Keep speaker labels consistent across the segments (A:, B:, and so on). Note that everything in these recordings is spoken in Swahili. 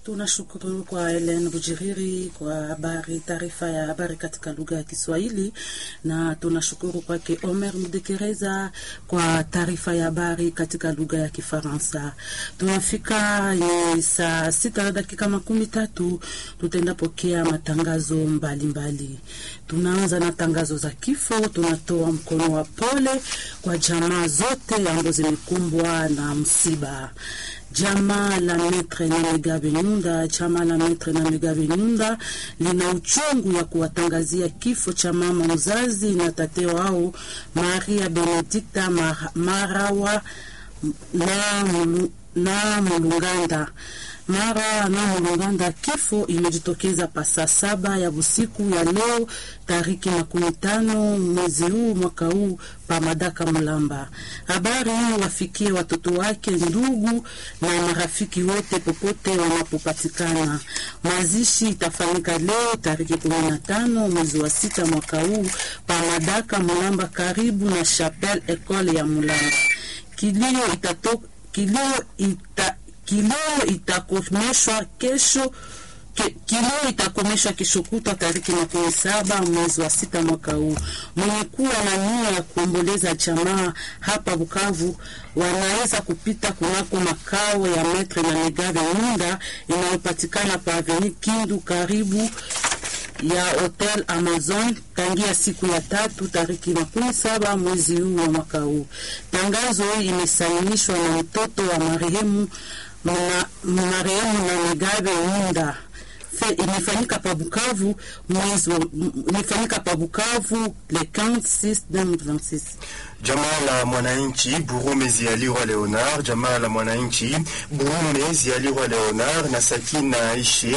A: Tunashukuru kwa Helen Bujiriri kwa habari, taarifa ya habari katika lugha ya Kiswahili, na tunashukuru kwake Omer Mdekereza kwa taarifa ya habari katika lugha ya Kifaransa. Tunafika ni saa sita na dakika makumi tatu, tutaenda pokea matangazo mbalimbali mbali. Tunaanza na tangazo za kifo. Tunatoa mkono wa pole kwa jamaa zote ambazo zimekumbwa na msiba Jamaa la Metre na Megabe Nyunda, chama la Metre na Megabe Nyunda lina uchungu ya kuwatangazia kifo cha mama mzazi na tate wao Maria Benedikta Marawa na, mulu, na Mulunganda mara na Mulunganda. Kifo imejitokeza pa saa saba ya usiku ya leo tariki makumi tano mwezi huu mwaka huu pa Madaka Mulamba. Habari hii wafikie watoto wake, ndugu na marafiki wote popote wanapopatikana. Mazishi itafanyika leo tariki kumi na tano mwezi wa sita mwaka huu pa Madaka Mulamba, karibu na Chapelle Ecole ya Mulamba. Kilio itato, kilio ita, kilio itakomeshwa kesho ke, kilio itakomeshwa kesho kutwa tariki makumi saba mwezi wa sita mwaka huu. Mwenye kuwa na nia ya kuomboleza jamaa hapa Bukavu wanaweza kupita kunako makao ya Metre na Megabe Nyunda inayopatikana pa Aveni Kindu karibu ya Hotel Amazon tangia siku ya tatu tariki makumi saba mwezi huu wa mwaka huu. Tangazo hii imesainishwa na mtoto wa marehemu marehemu na Megabe Nyunda imefanyika pa Bukavu mwezi imefanyika pa Bukavu le 15 2026.
B: Jamaa la mwananchi Burume Zialirwa Leonard, jamaa la mwananchi Burume Zialirwa Leonard na Sakina Aishe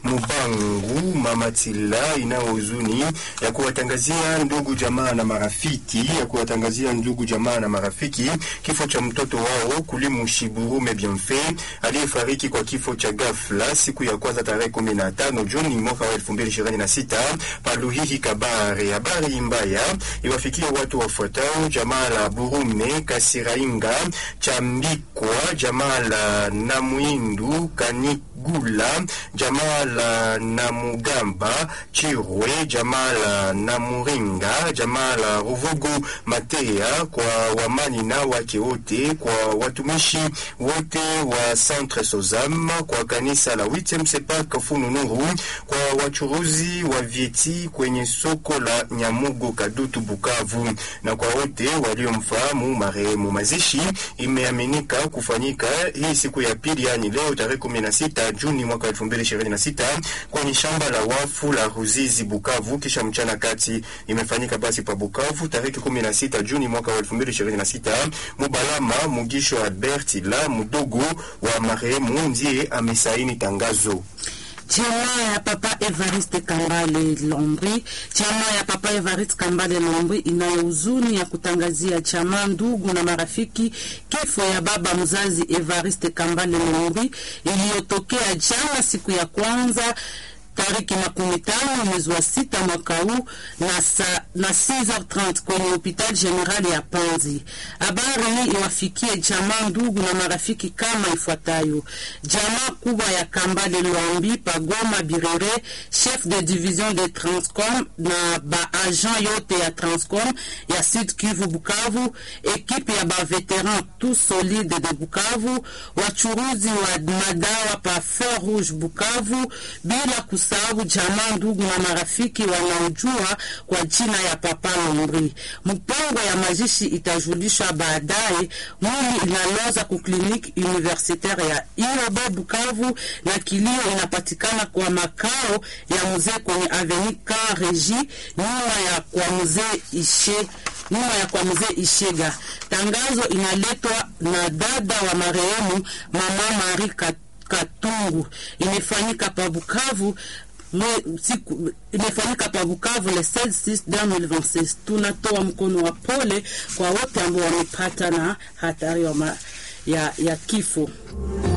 B: Mubangu Mamatila ina huzuni ya kuwatangazia ndugu jamaa na marafiki ya kuwatangazia ndugu jamaa na marafiki kifo cha mtoto wao Kulimushi Burume Bienfait aliyefariki kwa kifo cha ghafla siku ya kwanza tarehe 15 Juni mwaka wa 2026 Paluhihi Kabare. Habari mbaya iwafikia watu wafuatao jamaa la Burume Kasirainga Chambikwa, jamaa la Namuindu Kanigula, jamaa la Namugamba Chirwe, jamaa la Namuringa, jamaa la Ruvugu Matea, kwa wamanina wake wote, kwa watumishi wote wa Centre Sozam, kwa kanisa la 8 Sepak Fununuru, kwa wachuruzi wa vieti kwenye soko la Nyamugo Kadutu Bukavu na kwa wote waliomfahamu marehemu. Mazishi imeaminika kufanyika hii siku ya pili, yani leo tarehe 16 Juni mwaka 2026 kwenye shamba la wafu la Ruzizi Bukavu, kisha mchana kati imefanyika basi pa Bukavu tarehe 16 Juni mwaka 2026. Mubalama Mugisho Albert la mdogo wa marehemu ndiye amesaini tangazo.
A: Chama ya Papa Evariste Kambale Lombri, chama ya Papa Evariste Kambale Lombri inayo huzuni ya kutangazia chama, ndugu na marafiki kifo ya baba mzazi Evariste Kambale Lombri iliyotokea jana siku ya kwanza tariki makumi tano mwezi wa sita mwaka huu na, sa, na 6h30 kwenye hopital general ya Panzi. Habari hii iwafikie jamaa, ndugu na marafiki kama ifuatayo: jamaa kubwa ya Kambale Lwambi Pagoma Birere, chef de division de Transcom na baagent yote ya Transcom ya Sud Kivu Bukavu, ekipe ya baveteran tout solide de Bukavu, wachuruzi wa madawa pa Feu Rouge Bukavu, bila sababu jamaa, ndugu na marafiki wanaojua kwa jina ya Papa Lombri. Mpango ya mazishi itajulishwa baadaye. Mwili inaloza ku kliniki universitaire ya Iroba Bukavu, na kilio inapatikana kwa makao ya mzee kwenye Avenue Kan Regi, nyuma ya kwa mzee Ishe nyuma ya kwa mzee Ishega. Tangazo inaletwa na dada wa marehemu Mama Marie Katungu. Imefanyika pa Bukavu siku imefanyika pa Bukavu le 16 2026. Tunatoa mkono wa pole kwa wote ambao wamepata na hatari ya, ya, ya kifo.